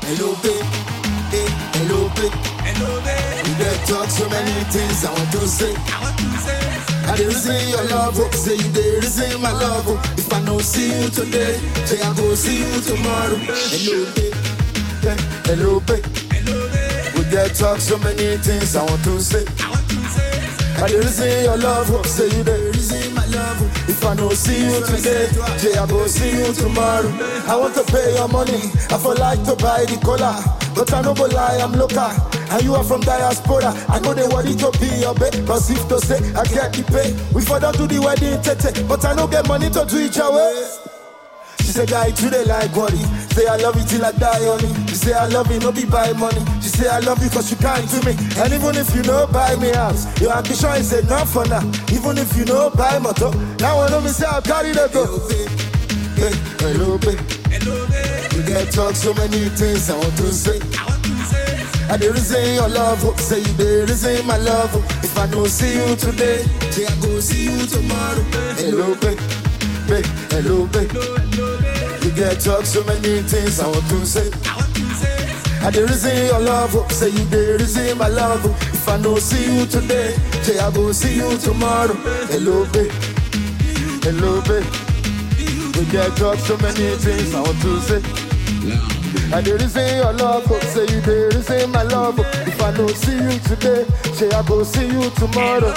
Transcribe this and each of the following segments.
Hello, babe. Hey, hello, babe. Hello, babe. We get talk so many things I want to say. I want to say, I dey reason your love, oh. say you dey reason my love. Oh. If I no see you today, say I go see you tomorrow. Hello, babe. Hey, hello, babe. hello, babe. We get talk so many things I want to say. I want to say, I dey reason your love, oh. say you dey reason my love. oh. If I no see you today, say I go see you tomorrow. I want to pay your money, I for like to buy the collar, but I no go lie, I'm local. And you are from diaspora, I know they worry to be your babe. Cause if to say I get the pay, we for don't do the wedding tete, but I no get money to do it your way. She say, guy, today like worry. Say, I love you till I die on it. She say, I love you, no be buy money. She say, I love you cause you kind to me. And even if you know buy me house, your ambition is enough for now. Even if you know buy motor, now I know me say, I carry the go. Hey, hello, babe. hello, babe. You get talk so many things I want to say. I want to say, I dey reason your love, oh. say you dey reason my love. Oh. If I don't see you today, say I go see you tomorrow. Hello, babe, babe, hello, babe. hello, hello, babe. You get talk so many things I want to say. I want to say, I dey reason your love, oh. say you dey reason my love. Oh. If I don't see you today, say I go see you tomorrow. Hello, babe, hello, babe. We get talk so many things I want to say. I dey reason your love, oh. say you dey reason my love. Oh. If I don't see you today, say I go see you tomorrow.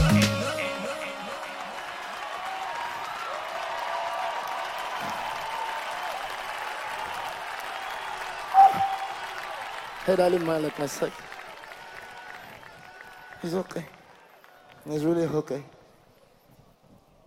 Hey, darling, man, like my sight. It's okay. It's really okay.